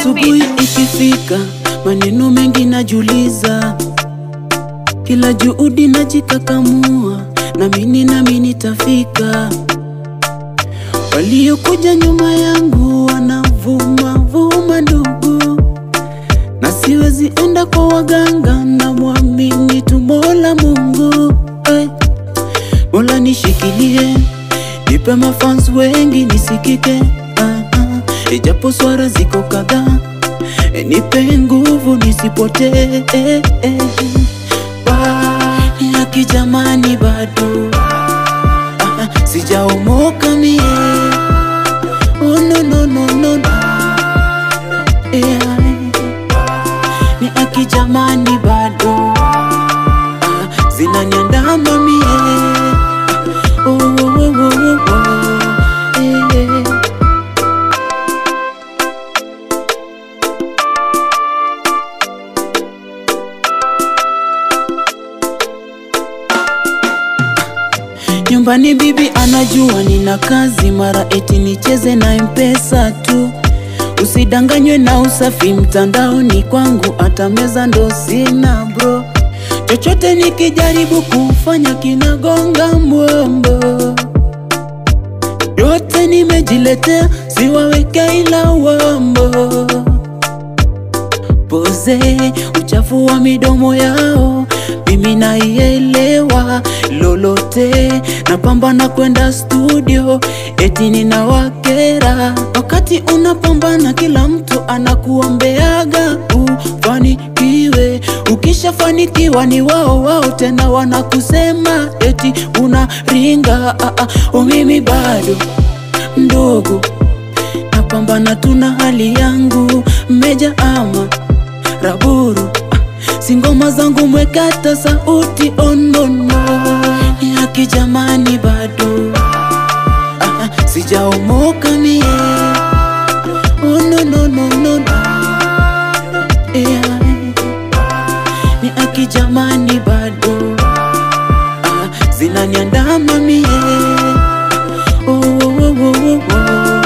Asubuhi ikifika, maneno mengi najuliza, kila juhudi najikakamua, namini nami nitafika. Waliokuja nyuma yangu wanavuma vuma, ndugu, na siwezi enda kwa waganga, na mwamini tu Mola Mungu. Hey. Mola nishikilie, nipe mafans wengi nisikike, ah, ah. ijapo swara ziko kadhaa, eh, nipe nguvu nisipotee, eh, eh. Wa- ya kijamani bado ah, ah, sijaomoka mie, oh, no, no, no, no, no. Yeah. Ni akijamani bado ah, zinaniandama mie oh, oh, oh, oh, oh, oh. Eh. Nyumbani bibi anajua nina kazi, mara eti nicheze na mpesa tu. Usidanganywe na usafi mtandaoni, kwangu hata meza ndo sina bro. Chochote nikijaribu kufanya kinagonga mwombo, yote nimejiletea, siwaweke ila wambo poze uchafu wa midomo yao, mimi naielewa lolote, napambana kwenda studio eti ninawakera. Wakati unapambana, kila mtu anakuombeaga ufanikiwe. Ukishafanikiwa ni wao wao tena wanakusema eti unaringa. Ah, ah, oh, mimi bado ndogo napambana tuna hali yangu meja ama raburu ah, singoma zangu mwekata sauti onono ya kijamani bado ah, ah, sijaomoka mie oh, no, no, no, no, no. Yeah. ni akijamani bado ah, zinaniandama mie oh, oh, oh, oh, oh, oh.